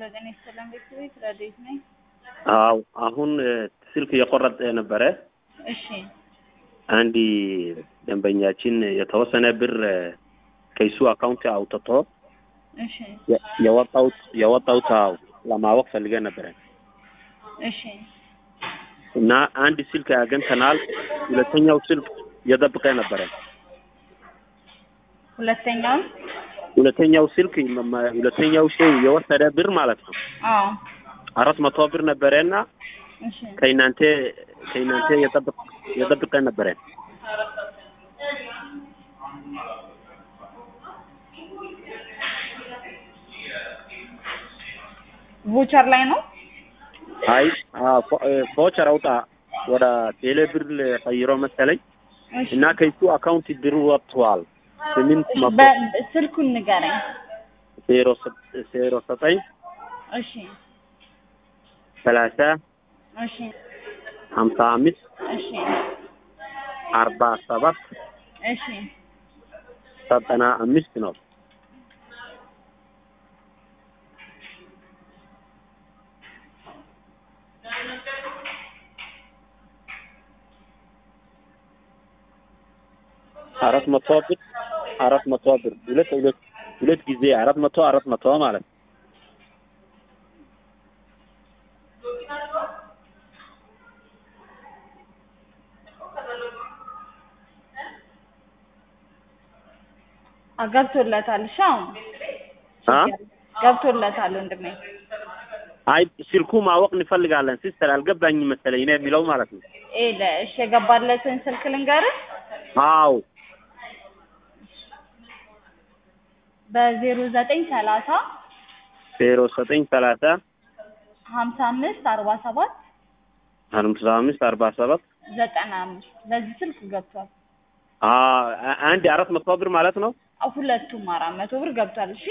ጤና ይስጥልን ቤተሰቤት ረዴት ነኝ። አዎ አሁን ስልክ እየቆረጠ ነበረ። እሺ አንድ ደንበኛችን የተወሰነ ብር ከሱ አካውንት አውጥቶ እሺ የወጣውት የወጣውት አዎ ለማወቅ ፈልገን ነበረ እሺ እና አንድ ስልክ አግኝተናል። ሁለተኛው ስልክ እየጠበቀ ነበረ። ሁለተኛውን ሁለተኛው ስልክ ሁለተኛው ሰው የወሰደ ብር ማለት ነው አዎ አራት መቶ ብር ነበረ እና እሺ ከእናንተ ከእናንተ የጠብቅ የጠብቀ ነበረ። ቮቸር ላይ ነው። አይ ፎቸር አውጣ ወደ ቴሌ ብር ቀይሮ መሰለኝ እሺ እና ከሱ አካውንት ብር ወጥቷል። ስምንት እሺ፣ መቶ በ- ስልኩን ንገረኝ። ዜሮ ሰ- ዜሮ ዘጠኝ እሺ ሰላሳ እሺ ሀምሳ አምስት እሺ አርባ ሰባት እሺ ዘጠና አምስት ነው። አራት መቶ ብር አራት መቶ ብር ሁለት ሁለት ሁለት ጊዜ አራት መቶ አራት መቶ ማለት ነው። አ ገብቶለታል። እሺ አሁን አ ገብቶለታል ወንድሜ። አይ ስልኩ ማወቅ እንፈልጋለን ሲስተር አልገባኝም መሰለኝ ነው የሚለው ማለት ነው። ኤለ እሺ የገባለትን ስልክ ልንገርህ አዎ በዜሮ ዘጠኝ ሰላሳ ዜሮ ዘጠኝ ሰላሳ ሀምሳ አምስት አርባ ሰባት ሀምሳ አምስት አርባ ሰባት ዘጠና አምስት በዚህ ስልክ ገብቷል። አ- አንድ አራት መቶ ብር ማለት ነው። አ- ሁለቱም አራት መቶ ብር ገብቷል። እሺ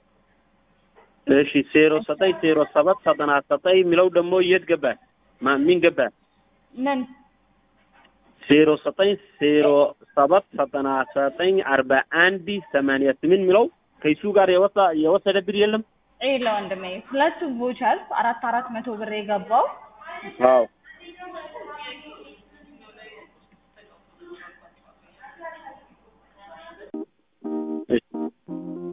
እሺ ዜሮ ዘጠኝ ዜሮ ሰባት ዘጠና ዘጠኝ የሚለው ደግሞ የት ገባ? ማ- ምን ገባ? ምን ዜሮ ዘጠኝ ዜሮ ሰባት ዘጠና ዘጠኝ አርባ አንድ ሰማንያ ስምንት የሚለው ከሱ ጋር የወጣ የወሰደ ብር የለም። ኤለ ወንድሜ ሁለቱም ቮቸር አራት አራት መቶ ብር የገባው አዎ እሺ